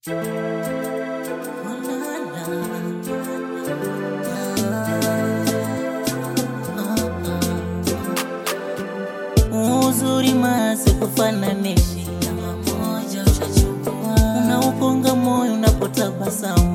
Uzuri masi kufananishi unauponga moyo unapotabasamu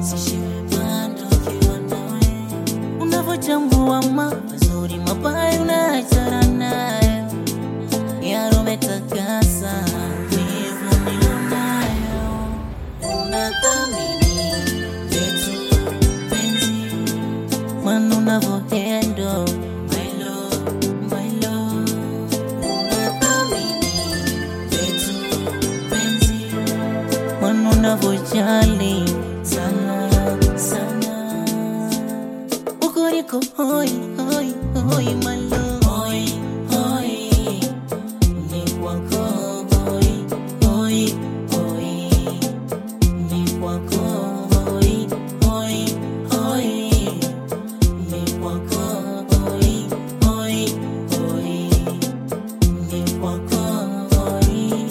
unavochambua mazuri mabaya unaachana nayo yarometakasa wivu nilionayo unathamini vitu penzi mana unavohendo my love, my love. Unathamini vitu penzi mana unavojali sana sana ukoriko hoi hoi hoi my love. hoi hoi ni kwako hoi hoi hoi ni kwako hoi hoi hoi ni kwako hoi hoi hoi ni kwako hoi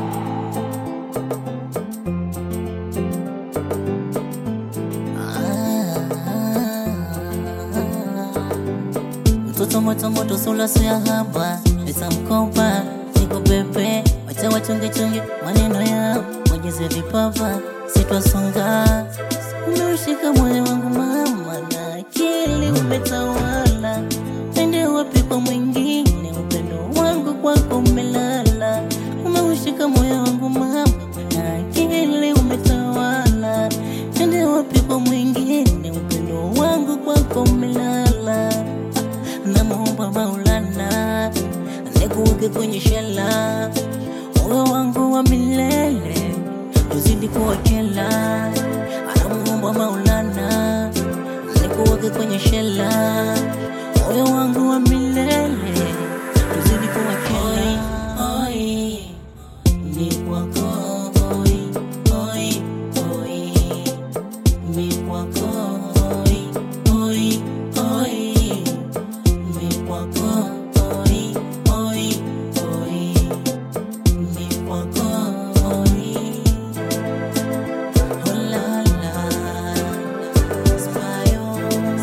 mtoto moto moto sula suya haba pesa mkopa niko pepe wacha wachongechonge maneno ya mojeze vipava sitwasonga umeushika moyo wangu mama na akili umetawala ende wapi kwa mwingine upendo wangu kwako umelala umeushika moyo wangu mama na akili umetawala ende wapi kwa mwingine upendo wangu kwako umelala namuomba Maulana nikuweke kwenye shela, moyo wangu wa milele uzidi kuwakela. Anamuomba Maulana nikuweke kwenye shela, moyo wangu wa milele uzidi kuwakela. Oi, ni kwako oi, oi, oi, ni kwako oi, oi, oi. Mi kwako, oi, oi, oi. Mi kwako, oi. Oh la la, Spyo.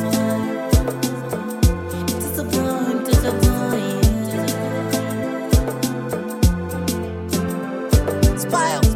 It's a boy, it's a boy. Spyo.